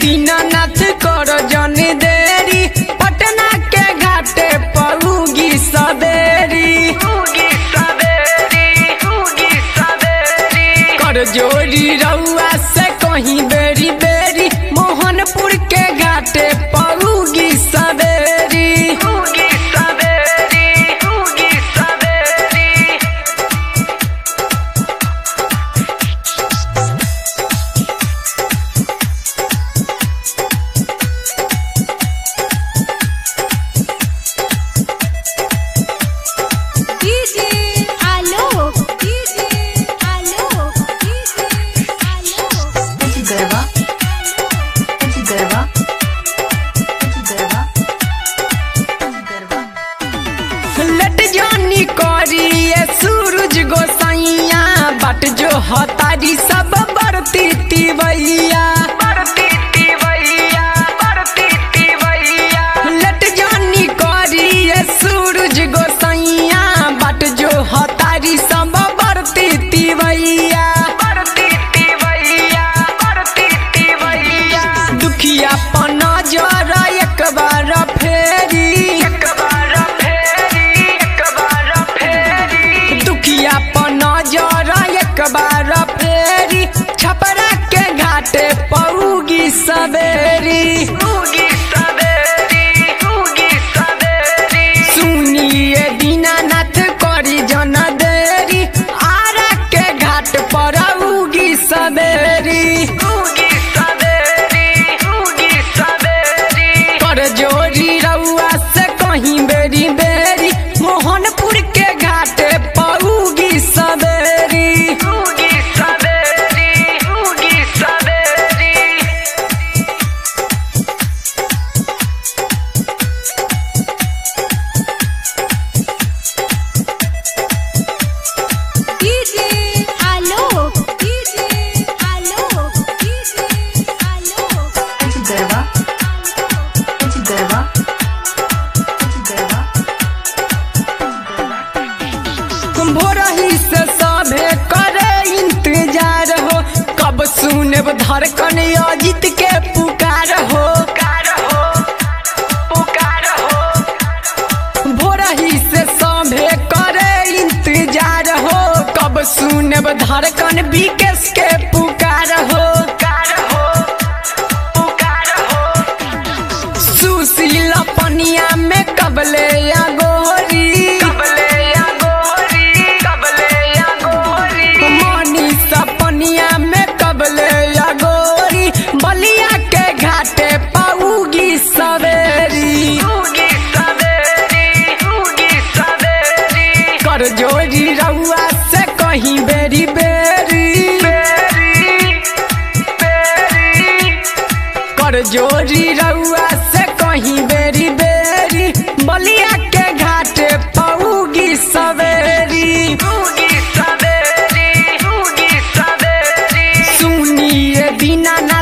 दीनानाथ कर जन देरी पटना के घाटे पहुगी सवेरी कर जोरी रउआ से कहीं बेरी बेरी मोहनपुर के घाटे पहुगी सवेरी DJ Alok DJ Alok DJ Alok Eti गरबा eti गरबा eti गरबा eti गरबा लट जानी करी ये सूरज गोसाइया बट जो हतारी सब बरती तिवैया लट जानी करी ये सूरज गोसाइया बट जो हतारी सब बरती तिवैया दुखिया पना जरा एक बार फेरी दुखिया पना जरा एक बार फेरी छपरा के घाटे पौगी सवेरी सुनिए दीनानाथ करी जन देरी आरा के घाट पर उगी सवेरी कर जोरी रउआ से कहीं बेरी बेरी मोहनपुर के घाटे पौगी सवेरी DJ Alok DJ Alok DJ Alok eti गरबा eti गरबा eti गरबा भोरही से सभे करे इंतजार हो कब सुनब धड़कन अजित के पुकार हो भोरही से सभे करे इंतजार हो कब सुनब धड़कन विकेश के पुकार हो सुशील पनिया में कबले या गोरी मनी सपनिया में कबले या गोरी बलिया के घाटे पाऊगी सवेरी कर जोरी रउआ से कहीं बेरी बेरी कर जोरी रउआ से कहीं बेरी बेरी बलिया के घाटे पौगी सवेरी सुनिए दीनानाथ